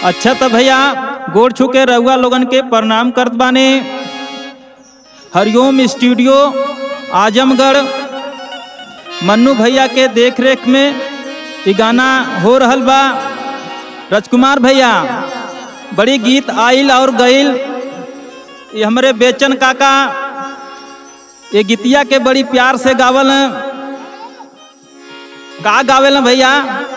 अच्छा तो भैया गोड़ छू के रउआ लोगन के प्रणाम करत बाने हरिओम स्टूडियो आजमगढ़ मन्नू भैया के देख रेख में ई गाना हो रहल बा राजकुमार भैया बड़ी गीत आइल और गइल ये हमरे बेचन काका ये गीतिया के बड़ी प्यार से गावल हैं का गावेल हैं भैया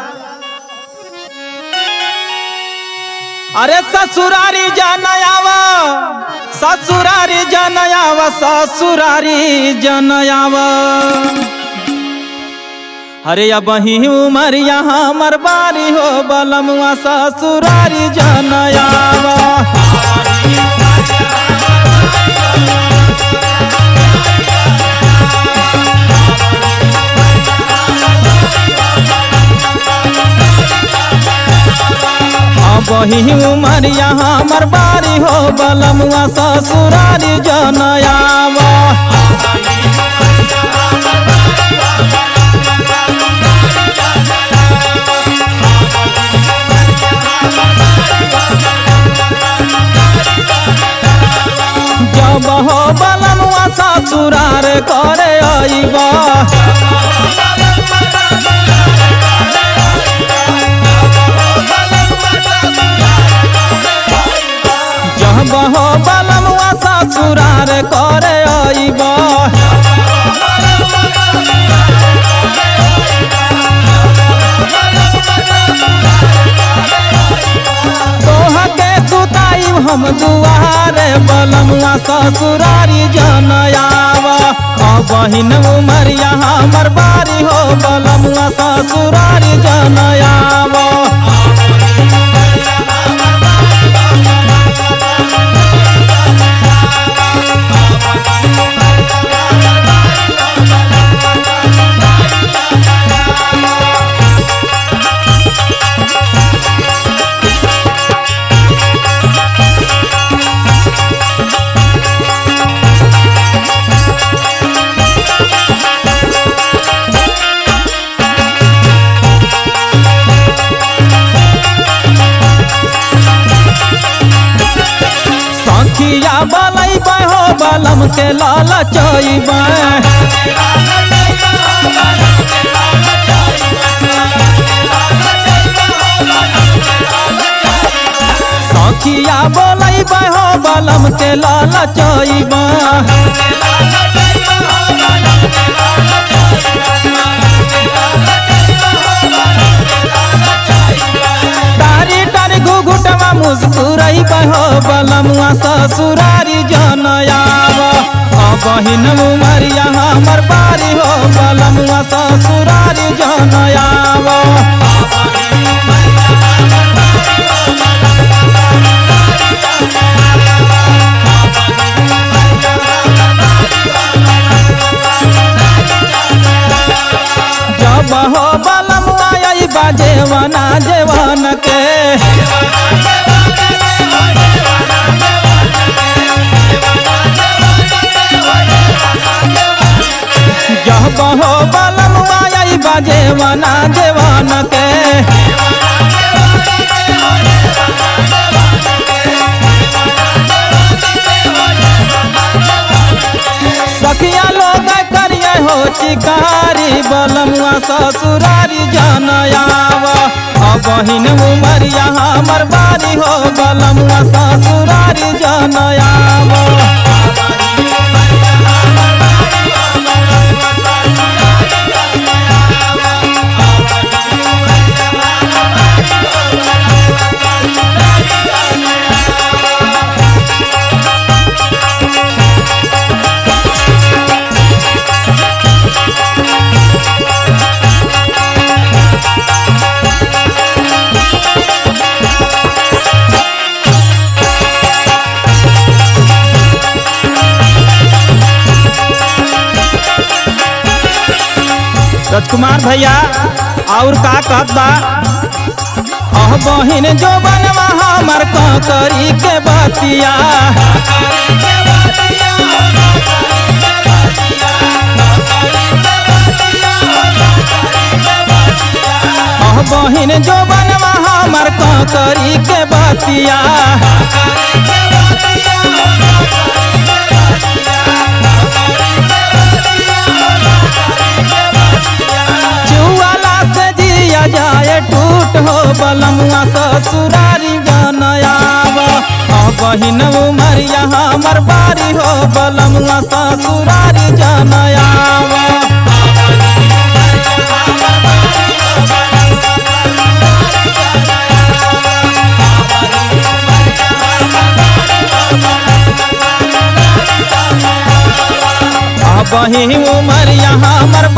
अरे ससुरारी जनयावा ससुरारी जनयावा ससुरारी जनयावा अरे अब ही उमर यहाँ हमर बारी हो बलमुआ ससुरारी जनयावा अब ही उमर यहाँ हमर बारी हो बलमुआ ससुरारी जनयावा जब हो बलमुआ ससुरार करे आईबा जब हो बलमुआ ससुरार करे आईबा तोह के सुताई हम दुआरे बलमुआ ससुरारी जनयावा बहिन उमर यहाँ हमर बारी हो बलमुआ ससुरारी जनयावा सखिया बलई हो बलम के लाल चईबे सखिया बोलई हो बलम के लाल चईबे तारी तारी घुघुटवा मुस्कुरई हो बलमुआ ससुरारी जनयावा बहिन उमरिया हमर बारी हो बलमुआ ससुरारी जनयावा जब हो बलमुआ आई बाजेवना जेवन के जब हो बलमुआ आई बाजेवना जेवन के सखिया लोग करिए हो चिकारी बलमुआ ससुरारी जनयावा बहिन उमर यहाँ हमर बारी हो बलमुआ ससुरारी जनयावा राजकुमार भैया और का कहत बा अह बहिन जो बनवा हमर करी के बतिया अह बहिन जो बनवा हमर करी के बतिया बतिया चुआला से जिया जाए टूट हो बलमुआ ससुरारी जनयाव बहिन उमरिया हमर बारी हो बलमुआ ससुरारी जनयाव बही उमरिया हमर